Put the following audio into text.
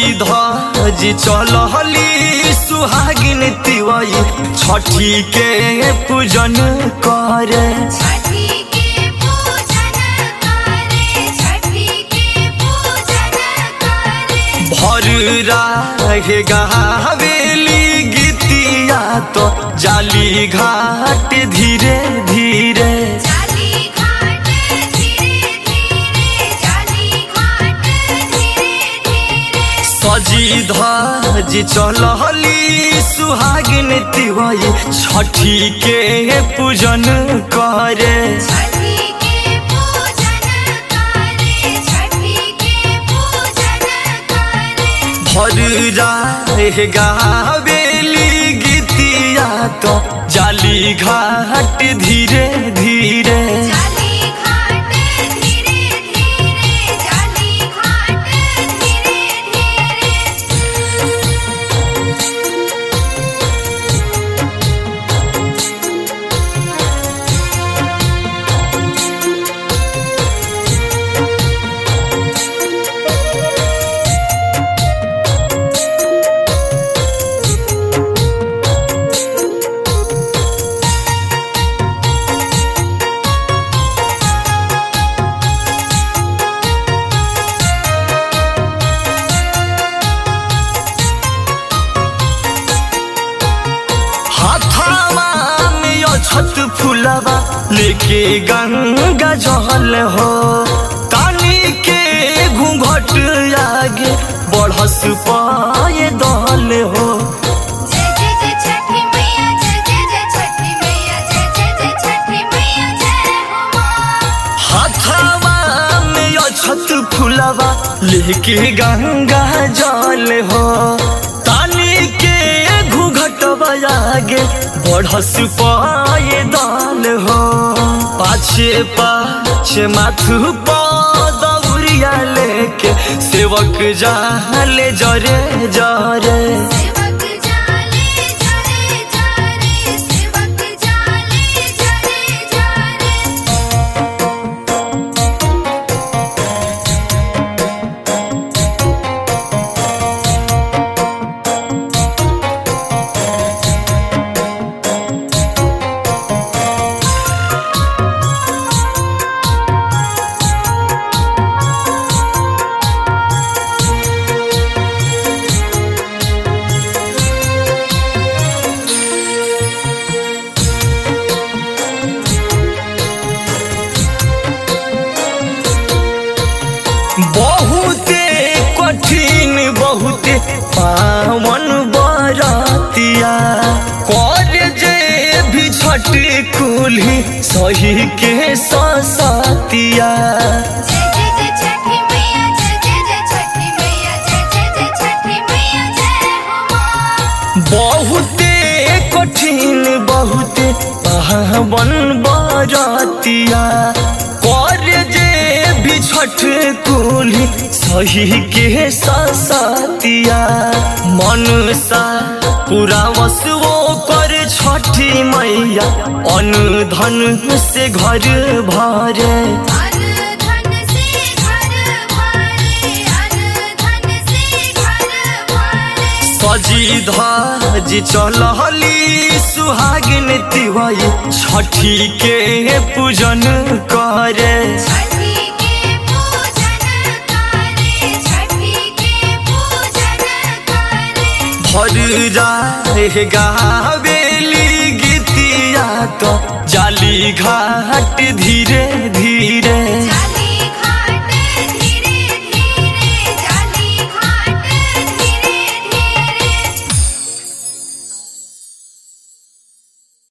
सजी धज चलहली सुहागिन तिवई छठी के पूजन करे छठी के पूजन करे छठी के पूजन करे भर राहे गावेली गीतिया तो जाली घाट धीरे धीरे जाली घाट धीरे धीरे जाली घाट धीरे धीरे सजी धज चलहली सुहागिन तिवई छठी के पूजन करे छठी के पूजन करे छठी के पूजन करे भर राहे गावेली गीतिया तो जाली घाट धीरे धीरे जाली घाट धीरे धीरे जाली घाट धीरे धीरे हाथावा में यो छत फुलवा लेके गंगा जहल हो कानी के घूंघट आगे बढ़स पाए दहल हो जय जय जय छठी मैया जय जय जय छठी मैया जय जय जय छठी मैया जय हो माँ हाथावा में यो छत फुलवा लेके गंगा जल हो तानी के घूंघट आगे बढ़स पाए दाल हो पाछे पाछे माथु पदौरिया लेके सेवक जाले जरे जरे सेवक जाले जरे जरे सेवक जाले जरे जरे बहुते कठिन बहुते पावन बरतिया कर जे भी छठ कुल्ही सही के ससतिया जय जय जय छठी मैया जय जय जय छठी मैया जय जय जय छठी मैया जय हो माँ बहुते कठिन बहुते पावन बरतिया कर जे भी छठ कुल्ही सही के ससतिया मन सा पूरा वसुओ कर छठी मैया अन्न धन से घर भरे अन धन से घर भरे अन धन से घर भरे सजी धज चलहली सुहागिन तिवई छठी के पूजन करे छठी के पूजन करे छठी के पूजन करे भर राहे गावेली गीतिया तो जाली घाट धीरे धीरे